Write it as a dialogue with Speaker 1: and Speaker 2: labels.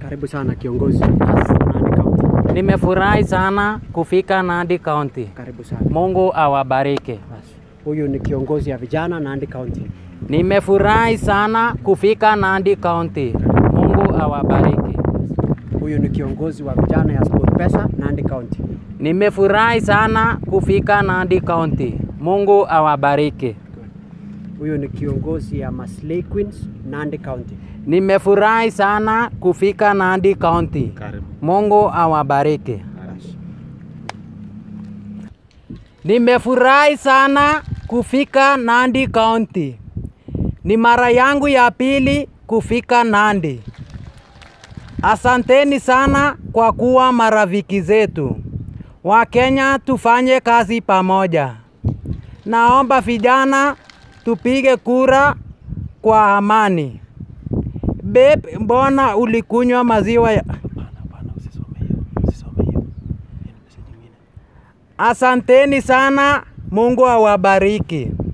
Speaker 1: Karibu sana kiongozi Nandi County.
Speaker 2: Nimefurahi sana kufika Nandi County.
Speaker 1: Karibu sana.
Speaker 2: Mungu awabariki. Basi.
Speaker 1: Huyu ni kiongozi ya vijana Nandi County.
Speaker 2: Nimefurahi sana kufika Nandi County. Mungu awabariki.
Speaker 1: Huyu ni kiongozi wa vijana ya SportPesa Nandi County.
Speaker 2: Nimefurahi sana kufika Nandi County. Mungu awabariki.
Speaker 1: Huyu ni kiongozi ya Maslay Queens Nandi County.
Speaker 2: Nimefurahi sana kufika Nandi County.
Speaker 3: Karibu.
Speaker 2: Mungu awabariki. Nimefurahi sana kufika Nandi County. Ni mara yangu ya pili kufika Nandi. Asanteni sana kwa kuwa marafiki zetu. Wakenya tufanye kazi pamoja. Naomba vijana tupige kura kwa amani. Beb, mbona ulikunywa maziwa ya... Asanteni sana, Mungu awabariki.